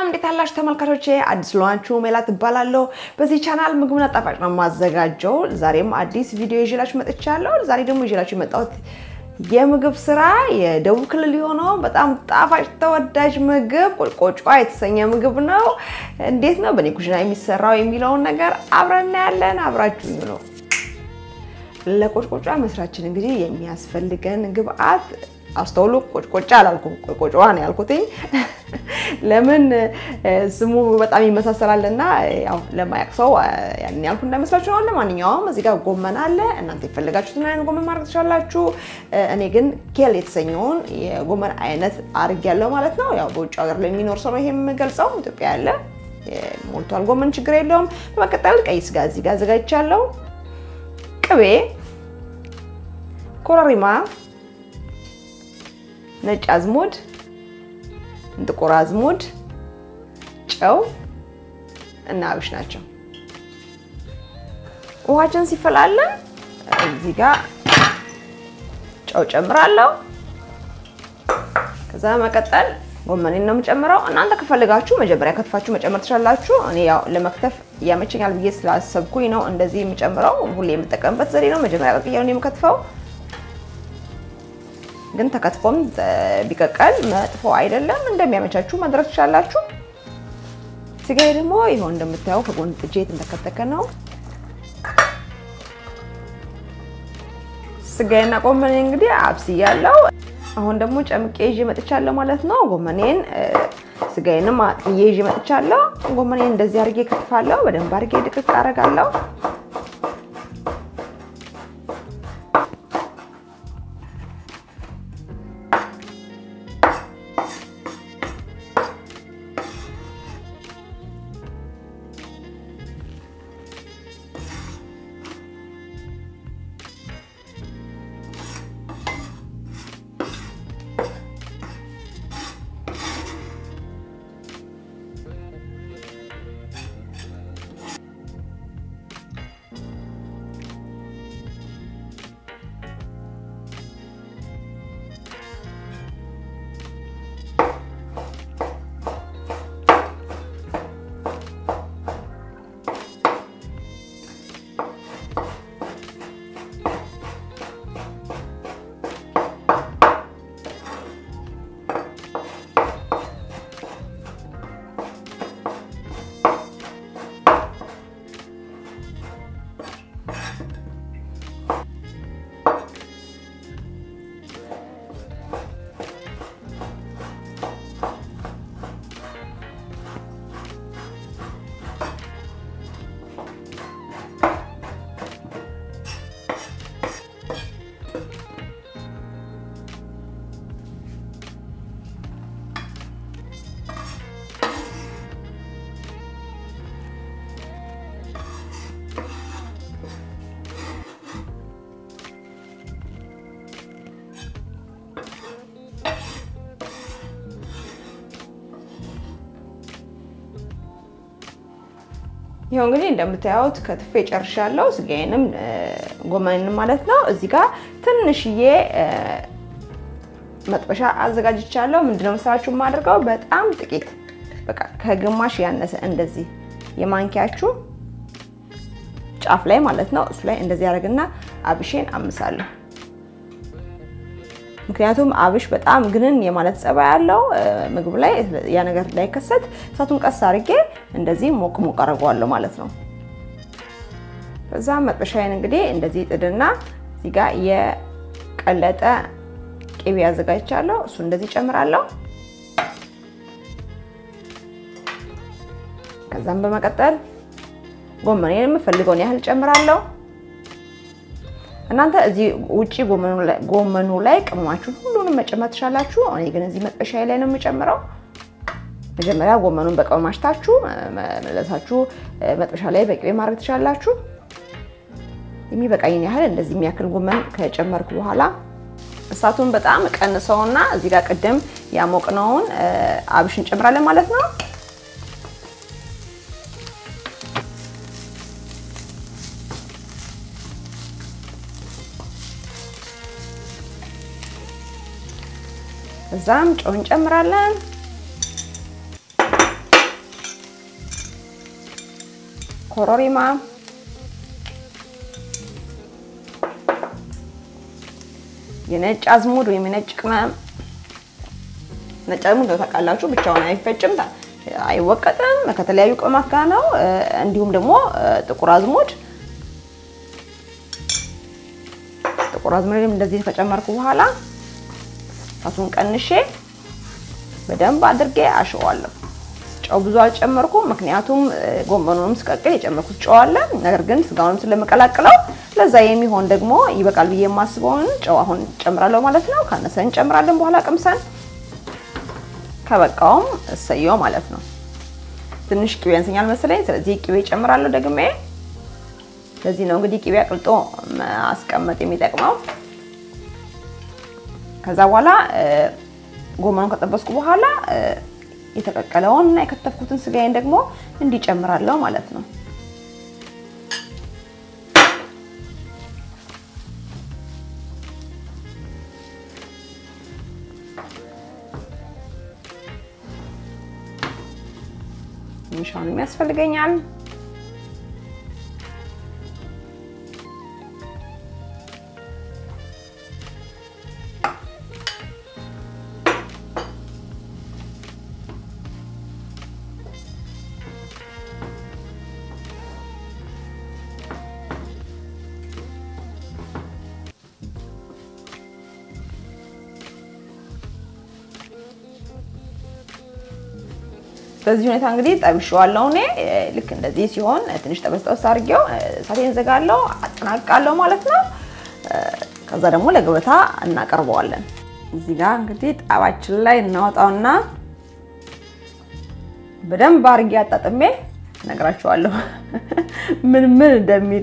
እንዴት አላችሁ ተመልካቾቼ? አዲስ ለሆናችሁ ሜላት እባላለሁ። በዚህ ቻናል ምግብና ጣፋጭ ነው የማዘጋጀው። ዛሬም አዲስ ቪዲዮ ይዤላችሁ መጥቻለሁ። ዛሬ ደግሞ ይዤላችሁ የመጣሁት የምግብ ስራ የደቡብ ክልል የሆነው በጣም ጣፋጭ ተወዳጅ ምግብ ቆጭቆጫ የተሰኘ ምግብ ነው። እንዴት ነው በእኔ ኩሽና የሚሰራው የሚለውን ነገር አብረን እናያለን። አብራችሁ ነው። ለቆጭቆጫ መስራችን እንግዲህ የሚያስፈልገን ግብአት አስተውሉ። ቆጭቆጫ አላልኩም፣ ቆጭቆጫዋ ነው ያልኩትኝ። ለምን ስሙ በጣም ይመሳሰላልና ያው ለማያውቅ ሰው ያን ያልኩ እንዳይመስላችሁ ነው። ለማንኛውም እዚህ ጋር ጎመን አለ። እናንተ የፈለጋችሁትን አይነት ጎመን ማድረግ ትችላላችሁ። እኔ ግን ኬል የተሰኘውን የጎመን አይነት አድርጌያለሁ ማለት ነው። ያው በውጭ ሀገር ለሚኖር ሰው ነው ይሄ የምገልጸው። ኢትዮጵያ ያለ ሞልቷል ጎመን፣ ችግር የለውም። በመቀጠል ቀይ ስጋ እዚህ ጋር አዘጋጅቻለሁ። ቅቤ፣ ኮረሪማ ነጭ አዝሙድ፣ ጥቁር አዝሙድ፣ ጨው እና አብሽ ናቸው። ውሃችን ሲፈላለን እዚህ ጋር ጨው ጨምራለሁ። ከዛ መቀጠል ጎመኔን ነው የምጨምረው። እናንተ ከፈልጋችሁ መጀመሪያ ከትፋችሁ መጨመር ትችላላችሁ። እኔ ያው ለመክተፍ ያመቸኛል ብዬ ስላሰብኩኝ ነው እንደዚህ የምጨምረው። ሁሌ የምጠቀምበት ዘዴ ነው። መጀመሪያ ቀቅያው ነው የምከትፈው ግን ተከትፎም ቢቀቀል መጥፎ አይደለም። እንደሚያመቻችሁ ማድረግ ትችላላችሁ። ስጋዬ ደግሞ ይኸው እንደምታየው ከጎን ጥጄ የተንተከተከ ነው። ስጋዬና ጎመኔ እንግዲህ አብስያለሁ። አሁን ደግሞ ጨምቄ ይዤ መጥቻለሁ ማለት ነው። ጎመኔን ስጋዬንም አጥዬ ይዤ መጥቻለሁ። ጎመኔን እንደዚህ አድርጌ ከትፋለሁ። በደንብ አድርጌ ድቅቅ አደርጋለሁ። ይኸው እንግዲህ እንደምታዩት ከትፌ ጨርሻለሁ። ስጋዬንም ጎመንንም ማለት ነው። እዚህ ጋር ትንሽዬ መጥበሻ አዘጋጅቻለሁ። ምንድነው መሰላችሁ የማደርገው በጣም ጥቂት በቃ ከግማሽ ያነሰ እንደዚህ የማንኪያችሁ ጫፍ ላይ ማለት ነው። እሱ ላይ እንደዚህ ያደርግና አብሼን አምሳለሁ። ምክንያቱም አብሽ በጣም ግንን የማለት ጸባይ ያለው ምግብ ላይ ያ ነገር እንዳይከሰት እሳቱን ቀስ አድርጌ እንደዚህ ሞቅ ሞቅ አድርገዋለሁ ማለት ነው። በዛም መጥበሻዬን እንግዲህ እንደዚህ ጥድና እዚህ ጋር የቀለጠ ቅቤ አዘጋጅቻለሁ። እሱ እንደዚህ ጨምራለሁ። ከዛም በመቀጠል ጎመኔን የምፈልገውን ያህል ጨምራለሁ። እናንተ እዚህ ውጪ ጎመኑ ላይ ቅመማችሁን ሁሉንም መጨመር ትችላላችሁ። እኔ ግን እዚህ መጥበሻዬ ላይ ነው የምጨምረው። መጀመሪያ ጎመኑን በቅመም አሽታችሁ መለሳችሁ መጥበሻ ላይ በቅቤ ማድረግ ትችላላችሁ። የሚበቃኝን ያህል እንደዚህ የሚያክል ጎመን ከጨመርኩ በኋላ እሳቱን በጣም ቀንሰውና እዚህ ጋር ቅድም ያሞቅነውን አብሽ እንጨምራለን ማለት ነው። እዛም ጨው እንጨምራለን። ኮረሪማ የነጭ አዝሙድ ወይም የነጭ ቅመም ነጭ አዝሙድ ታውቃላችሁ፣ ብቻውን አይፈጭም፣ አይወቀጥም። ከተለያዩ ቅመማት ጋር ነው። እንዲሁም ደግሞ ጥቁር አዝሙድ ጥቁር አዝሙድ እንደዚህ ከጨመርኩ በኋላ እሳቱን ቀንሼ በደንብ አድርጌ አሸዋለሁ። ጨው ብዙ አልጨመርኩም፣ ምክንያቱም ጎመኑንም ስቀቅል የጨመርኩት ጨው አለ። ነገር ግን ስጋውንም ስለምቀላቅለው ለዛ የሚሆን ደግሞ ይበቃል ብዬ የማስበውን ጨው አሁን ጨምራለሁ ማለት ነው። ካነሰ እንጨምራለን በኋላ ቅምሰን፣ ከበቃውም እሰየው ማለት ነው። ትንሽ ቅቤ ያንሰኛል መሰለኝ፣ ስለዚህ ቅቤ ጨምራለሁ ደግሜ። ለዚህ ነው እንግዲህ ቅቤ አቅልጦ ማስቀመጥ የሚጠቅመው። ከዛ በኋላ ጎመኑን ከጠበስኩ በኋላ የተቀቀለውን እና የከተፍኩትን ስጋዬን ደግሞ እንዲጨምራለሁ ማለት ነው። ትንሽ አሁንም ያስፈልገኛል። በዚህ ሁኔታ እንግዲህ ጠብሼዋለሁ። እኔ ልክ እንደዚህ ሲሆን ትንሽ ጠበስ ጠበስ አድርጌው እሳቴን ዘጋለሁ፣ አጠናቅቃለሁ ማለት ነው። ከዛ ደግሞ ለገበታ እናቀርበዋለን። እዚህ ጋር እንግዲህ ጣባችን ላይ እናወጣውና በደንብ አድርጌ አጣጥሜ እነግራችኋለሁ ምን ምን እንደሚል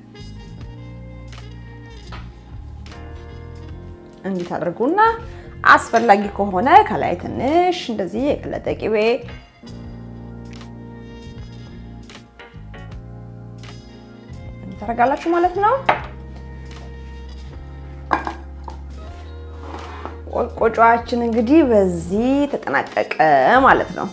እንዲህ ታደርጉና አስፈላጊ ከሆነ ከላይ ትንሽ እንደዚህ የቀለጠ ቅቤ ታደርጋላችሁ ማለት ነው። ቆጮአችን እንግዲህ በዚህ ተጠናቀቀ ማለት ነው።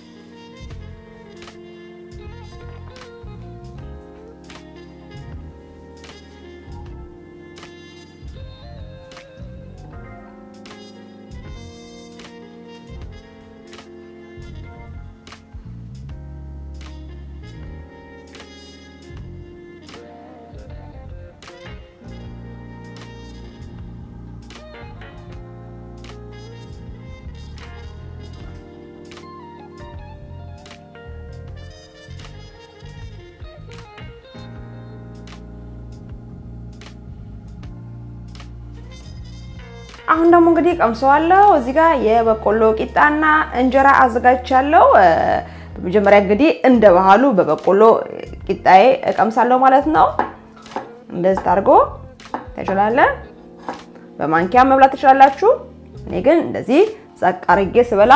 አሁን ደግሞ እንግዲህ ቀምሰዋለሁ። እዚህ ጋር የበቆሎ ቂጣና እንጀራ አዘጋጅቻለሁ። በመጀመሪያ እንግዲህ እንደ ባህሉ በበቆሎ ቂጣዬ እቀምሳለሁ ማለት ነው። እንደዚህ አድርጎ ተችላለ። በማንኪያ መብላት ትችላላችሁ። እኔ ግን እንደዚህ ጸቅ አርጌ ስበላ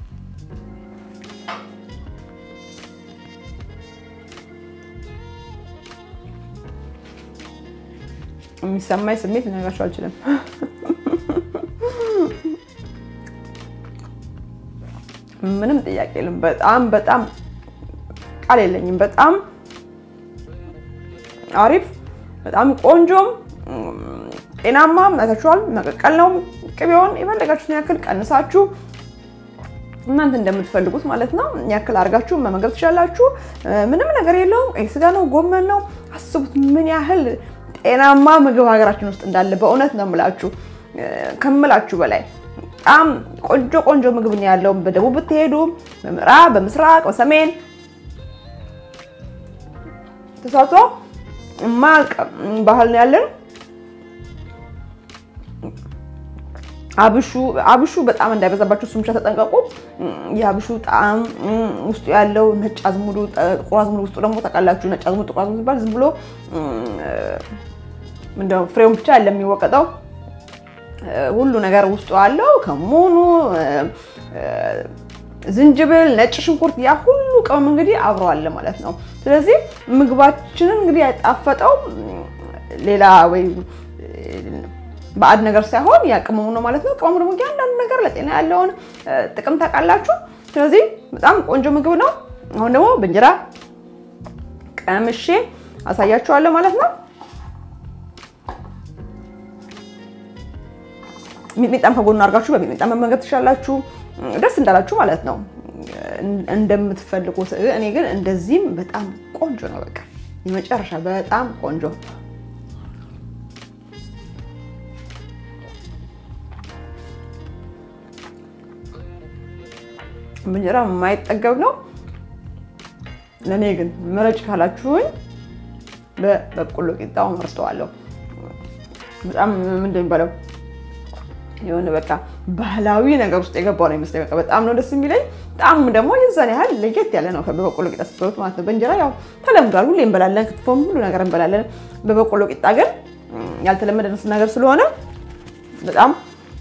የሚሰማኝ ስሜት ልነግራችሁ አልችልም። ምንም ጥያቄ የለም። በጣም በጣም ቃል የለኝም። በጣም አሪፍ፣ በጣም ቆንጆም ጤናማም ናታችኋል። መቀቀል ነው። ቅቤውን የፈለጋችሁትን ያክል ቀንሳችሁ እናንተ እንደምትፈልጉት ማለት ነው ያክል አድርጋችሁ መመገብ ትችላላችሁ። ምንም ነገር የለውም። ቀይ ስጋ ነው፣ ጎመን ነው። አስቡት ምን ያህል ጤናማ ምግብ ሀገራችን ውስጥ እንዳለ በእውነት ነው የምላችሁ ከምላችሁ በላይ በጣም ቆንጆ ቆንጆ ምግብ ነው ያለው። በደቡብ ብትሄዱ፣ በምዕራብ፣ በምስራቅ፣ በሰሜን ተሳቶ ማቅ ባህል ነው ያለን። አብሹ አብሹ በጣም እንዳይበዛባችሁ እሱም ብቻ ተጠንቀቁ። የአብሹ ጣዕም ውስጡ ያለው ነጭ አዝሙዱ፣ ጥቁር አዝሙዱ ውስጡ ደግሞ ታውቃላችሁ፣ ነጭ አዝሙዱ፣ ጥቁር አዝሙዱ ሲባል ዝም ብሎ ምንድነው ፍሬውን ብቻ ያለ የሚወቀጠው ሁሉ ነገር ውስጡ አለው። ከሙኑ፣ ዝንጅብል፣ ነጭ ሽንኩርት ያ ሁሉ ቅመም እንግዲህ አብሮ አለ ማለት ነው። ስለዚህ ምግባችንን እንግዲህ ያጣፈጠው ሌላ ወይ ባዕድ ነገር ሳይሆን ያ ቅመሙ ነው ማለት ነው። ቅመሙ ደግሞ እያንዳንዱ ነገር ለጤና ያለውን ጥቅም ታውቃላችሁ። ስለዚህ በጣም ቆንጆ ምግብ ነው። አሁን ደግሞ በእንጀራ ቀምሼ አሳያችኋለሁ ማለት ነው። ሚጥሚጣም ከጎኑ አድርጋችሁ በሚጥሚጣ መመገብ ትችላላችሁ፣ ደስ እንዳላችሁ ማለት ነው፣ እንደምትፈልጉት። እኔ ግን እንደዚህም በጣም ቆንጆ ነው። በቃ የመጨረሻ በጣም ቆንጆ እንጀራ የማይጠገብ ነው። ለእኔ ግን ምረጭ ካላችሁኝ በበቆሎ ቂጣውን መርጠዋለሁ። በጣም ምንድን የሚባለው የሆነ በቃ ባህላዊ ነገር ውስጥ የገባው ነው ይመስለኝ። በቃ በጣም ነው ደስ የሚለኝ። ጣዕሙ ደግሞ የዛን ያህል ለየት ያለ ነው በበቆሎ ቂጣ ስትበሉት ማለት ነው። በእንጀራ ያው ተለምዷል፣ ሁሌ እንበላለን፣ ክትፎም ሁሉ ነገር እንበላለን። በበቆሎ ቂጣ ግን ያልተለመደ ነገር ስለሆነ በጣም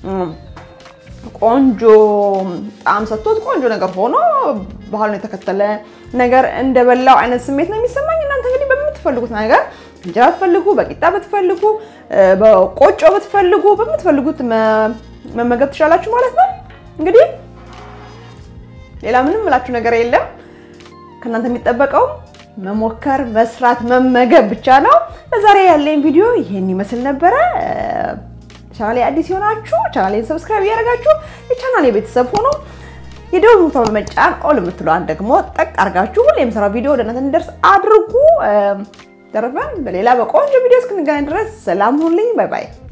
ቆንጆ ጣዕም ሰጥቶት ቆንጆ ነገር ሆኖ ባህሉን የተከተለ ነገር እንደበላው አይነት ስሜት ነው የሚሰማኝ። እናንተ እንግዲህ በምትፈልጉት ነገር እንጀራ ብትፈልጉ፣ በቂጣ ብትፈልጉ፣ በቆጮ ብትፈልጉ፣ በምትፈልጉት መመገብ ትችላላችሁ ማለት ነው። እንግዲህ ሌላ ምንም እላችሁ ነገር የለም። ከእናንተ የሚጠበቀው መሞከር፣ መስራት፣ መመገብ ብቻ ነው። ለዛሬ ያለኝ ቪዲዮ ይሄን ይመስል ነበረ። ቻናሌ አዲስ የሆናችሁ ቻናሌን ሰብስክራይብ እያደረጋችሁ የቻናሌ ቤተሰብ ሆኖ የደወል ምልክቱን በመጫን ኦል የምትለዋን ደግሞ ጠቅ አድርጋችሁ ሁሌ የምሰራው ቪዲዮ ወደ እናንተ እንዲደርስ አድርጉ። ተረፈን በሌላ በቆንጆ ቪዲዮ እስክንገናኝ ድረስ ሰላም ሁኑልኝ። ባይ ባይ።